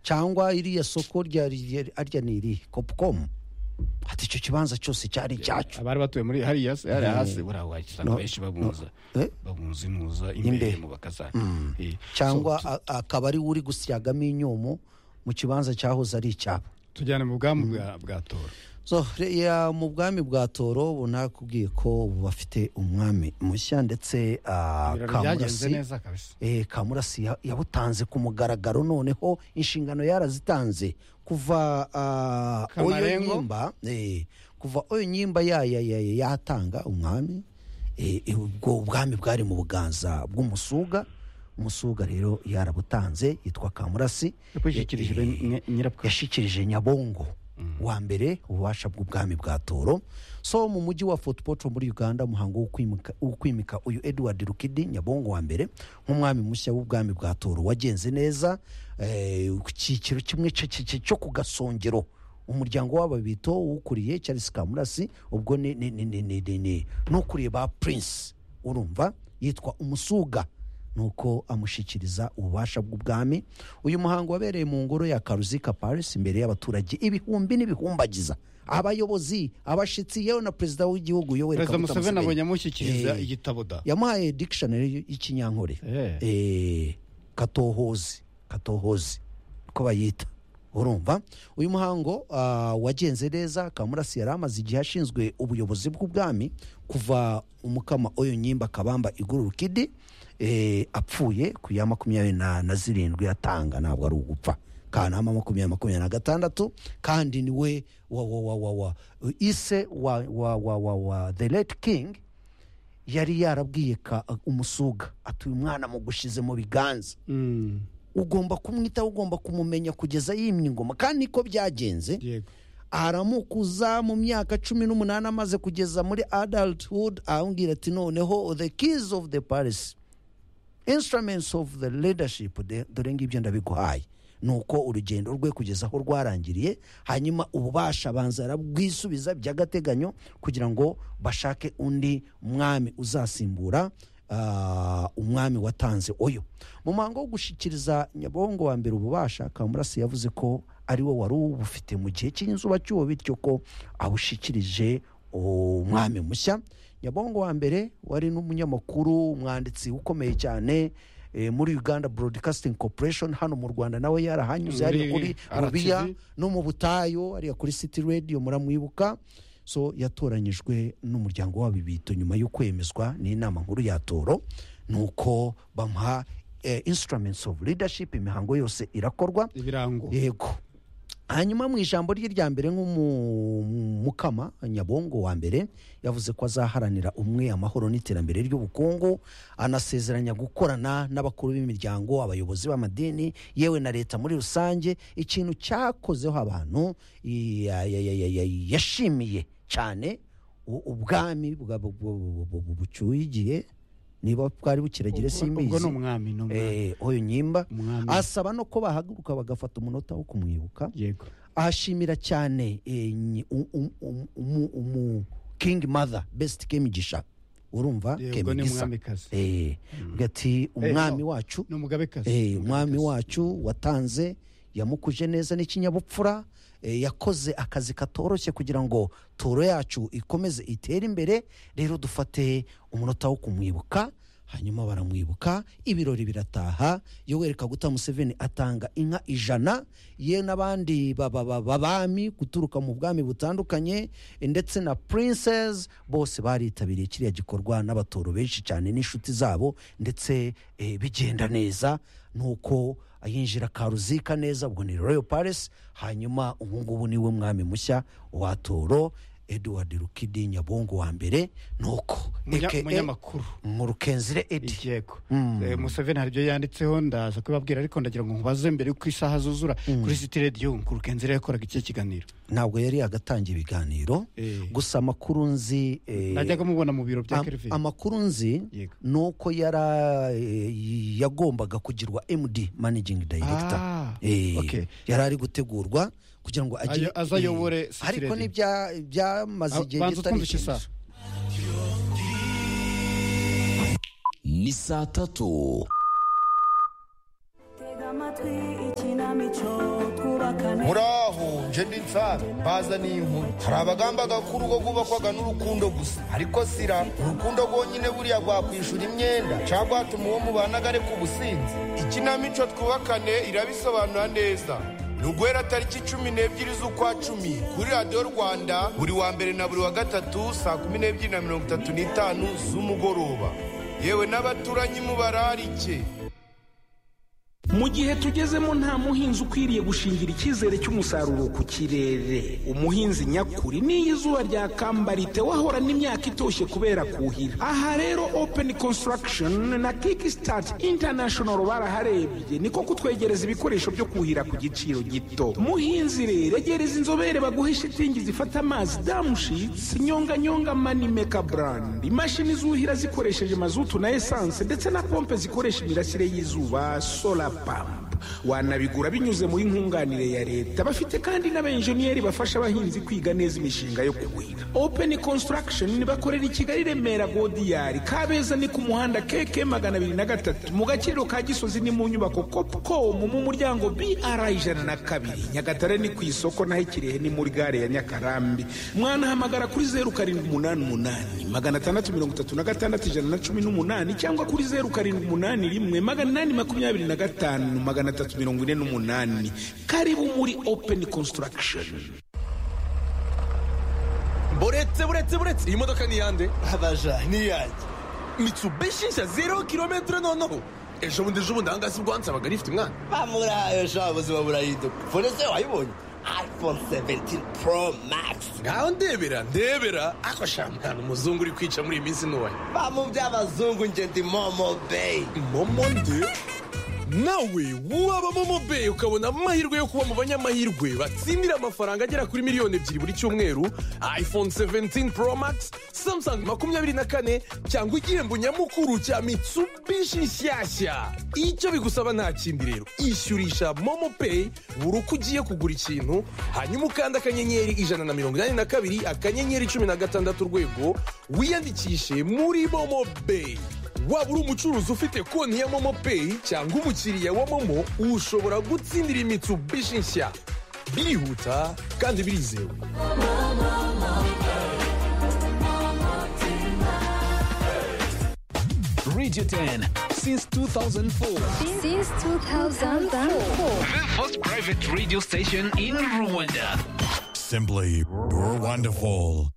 cyangwa iriya soko rya arya ni irihe kopukomu ati icyo kibanza cyose cyari icyacu abari batuye muri hariya se hariya hasi Mm. buriya wagisanga No, benshi no. bamuza Eh? bamuza imuza Imbere. imbere mu bakazana Eh, cyangwa so, tu- a- akaba ari we uri gusyagamo inyomo mu kibanza cyahoze ari icyabo tujyane mu bwami bwa bwa tora so re- ya, mu bwami bwa toro ubu nakubwiye ko ubu bafite umwami mushya ndetse ah, Ibirori byagenze kamurasi neza kabisa Eh, kamurasi ya- yabutanze ku mugaragaro noneho inshingano yarazitanze kuva ah, oyo Kamarengo. nyimba eh, kuva oyo nyimba ya- ya- ya- ya- yatanga umwami eh, eh, ubwo ubwami bwari mu buganza bw'umusuga umusuga rero yarabutanze yitwa kamurasi yakwishyikirije Eh, eh, nyirapfuka yashyikirije nyabongo wa mbere ububasha bw'ubwami bwa toro so mu mujyi wa Fort Portal muri uganda umuhango wo kwimika- wo kwimika uyu edward rukidi nyabongo wa mbere nk'umwami mushya w'ubwami bwa toro wagenze neza eh, ku cyiciro kimwe cyo- cyo- cyo- cyo ku gasongero umuryango w'ababito wukuriye charles kamurasi ubwo ni ni- ni- ni- ni- ni- ni- n'ukuriye ba prince urumva yitwa umusuga nuko amushyikiriza ububasha bw'ubwami uyu muhango wabereye mu ngoro ya karuzika paris imbere y'abaturage ibihumbi n'ibihumbagiza abayobozi abashyitsi yewe na perezida w'igihugu yoweri perezida kaguta museveni abonye amushyikiriza Eh, igitabo da yamuhaye dictionary y'ikinyankore Eh. Eh, katohozi katohozi uko bayita urumva uyu muhango ah, wagenze neza kamurasi yari amaze igihe ashinzwe ubuyobozi bw'ubwami kuva umukama oyo nyimba kabamba igururukidi eh, apfuye ku ya makumyabiri na, na zirindwi yatanga ntabwo ari ugupfa kanama makumyabiri makumyabiri na gatandatu kandi niwe wa wa wa wa wa ise wa wa wa wa wa the late king yari yarabwiye ka umusuga ati uyu mwana mugushize mu biganza Mm, ugomba kumwitaho ugomba kumumenya kugeza yimye ingoma kandi niko byagenze yego aramukuza mu myaka cumi n'umunani amaze kugeza muri adulthood arambwira ati noneho the keys of the palace instruments of the leadership de- dore ngibyo ndabiguhaye nuko urugendo rwe kugeza aho rwarangiriye hanyuma ububasha banza arabwisubiza by'agateganyo kugira ngo bashake undi mwami uzasimbura ah, umwami watanze oyo mu muhango wo gushyikiriza nyabongo wa mbere ububasha kamurasi yavuze ko ari we wari ubufite mu gihe cy'inzuba cy'uwo bityo ko abushyikirije umwami mushya nyabongo wa mbere wari n'umunyamakuru umwanditsi ukomeye cyane eh, muri uganda broadcasting corporation hano mu rwanda nawe yarahanyuze Muri hariya kuri RTV. rubiya no mu butayu hariya kuri city radio muramwibuka so yatoranyijwe n'umuryango w'abibito nyuma yo kwemezwa n'inama nkuru ya toro nuko bamuha eh, instruments of leadership imihango yose irakorwa ibirango yego hanyuma mu ijambo rye rya mbere nk'umukama nyabongo wa mbere yavuze ko azaharanira umwe amahoro n'iterambere ry'ubukungu anasezeranya gukorana n'abakuru b'imiryango abayobozi b'amadini yewe na leta muri rusange ikintu cyakozeho abantu ya- ya- ya- ya- ya- yashimiye cyane u- ubwami bwa- bu- bu- bu- bu- bu- bucyuhigiye niba bwari bukiragira Ubwo- ubwo ni simbizi umwami ni umwami Eh, oyo nyimba Umwami. asaba no ko bahaguruka bagafata umunota wo kumwibuka yego ahashimira cyane eh, nyi- um- um- um- umu- umu king mother best kemigisha urumva Yego, ni kemigisa umwamikazi. Eh, avuga ati umwami no. wacu ni umugabekazi eh, umwami Umugabekazi. wacu watanze yamukuje neza n'ikinyabupfura eh, yakoze akazi katoroshye kugira ngo toro yacu ikomeze itere imbere rero dufate umunota wo kumwibuka hanyuma baramwibuka ibirori birataha yoweri kaguta museveni atanga inka ijana ye n'abandi ba- ba- ba- babami guturuka mu bwami butandukanye eh, ndetse na princess bose baritabiriye kiriya gikorwa n'abatoro benshi cyane n'inshuti zabo ndetse eh, bigenda neza nuko yinjira karuzika neza ubwo ni royal palace hanyuma ubu ngubu niwe mwami mushya wa toro edward rukidi nyabongo wa mbere nuko Munya- AKA munyamakuru mu rukenzire edi yego Eh, museveni hari ibyo yanditseho ndaza kubibabwira ariko ndagira ngo nkubaze mbere y'uko isaha zuzura kuri siti radiyo nkurukenzere yakoraga ikihe kiganiro ntabwo yari yagatangira ibiganiro Eh. gusa amakuru nzi eh, najyaga mubona mu biro bya am- kerivin amakuru nzi Yego. ni uko yara eh, y- yagombaga kugirwa md managing director Ah, Eh, okay. yari ari gutegurwa kugira ngo agire- Ayo- azayobore eh, City ariko Radio. n'ibya- byamaze Ah, igihe banza kitari utwumvishe kinini. isaha. ni saa tatu Tega amatwi ikinamico twubakane muraho nje ndi nsabe baza n'inkuru hari abagamba ko urugo rwubakwaga n'urukundo gusa ariko sira urukundo rwonyine buriya rwakwishura imyenda cyangwa rwatuma uwo mubanaga areka ubusinzi ikinamico twubakane irabisobanura neza ni uguhera tariki cumi n'ebyiri z'ukwa cumi kuri radiyo rwanda buri wa mbere na buri wa gatatu saa kumi n'ebyiri na mirongo itatu n'itanu z'umugoroba yewe n'abaturanyi mubararike mu gihe tugezemo nta muhinzi ukwiriye gushingira icyizere cy'umusaruro ku kirere umuhinzi nyakuri n'iyo izuba ryakambarite wahorana imyaka itoshye kubera kuhira aha rero open construction na kickstart international baraharebye niko kutwegereza ibikoresho byo kuhira ku giciro gito muhinzi rero egereza inzobere baguhe shitingi zifata amazi damushitsi nyonganyonga manimeka brand imashini zuhira zikoresheje mazutu na esanse ndetse na pompe zikoresha imirasire y'izuba solar pampa wanabigura binyuze muri nkunganire ya leta bafite kandi n'abenjeniyeri bafasha abahinzi kwiga neza imishinga yo kuhira open construction bakorera i kigali remera godiyari kabeza ni ku muhanda keke magana abiri na gatatu mu gakiriro ka gisozi ni mu nyubako copcom mu muryango br ijana na kabiri nyagatare ni ku isoko naho ikirehe ni muri gare ya nyakarambi mwanahamagara kuri zeru karindwi umunani umunani magana atandatu mirongo itatu na gatandatu ijana na cumi n'umunani cyangwa kuri zeru karindwi umunani rimwe magana inani makumyabiri na gatanu magana atatu mirongo ine n'umunani karibu muri open construction buretse buretse buretse iyi modoka ni iyande abaja ni yanjye mitsubishi nshya zero kilometero noneho ejo bundi ejo bundi ahangaha si bwo wansabaga rifite umwana bamurayo sha ubuzima burahinduka fone se wayibonye iphone 17 pro max ngaho ndebera ndebera ako sha mwana umuzungu uri kwica muri iyi minsi ntoya bamu by'abazungu nge ndi momo bay momo nde nawe waba momo bay ukabona amahirwe yo kuba mu banyamahirwe batsindira amafaranga agera kuri miliyoni ebyiri buri cyumweru iphone 17 pro max samsung makumyabiri na kane cyangwa igihembo nyamukuru cya mitsubishi nshyashya icyo bigusaba nta kindi rero ishyurisha momo pay buri uko ugiye kugura ikintu hanyuma ukanda akanyenyeri ijana na mirongo inani na kabiri akanyenyeri cumi na gatandatu urwego wiyandikishe muri momo bay waba uri umucuruzi ufite konti ya momo peyi cyangwa umukiriya wa momo ushobora gutsindira imitsubishi nshya birihuta kandi birizewe Radio 10 since 2004. Since 2004. The first private radio station in Rwanda. Simply, you're wonderful.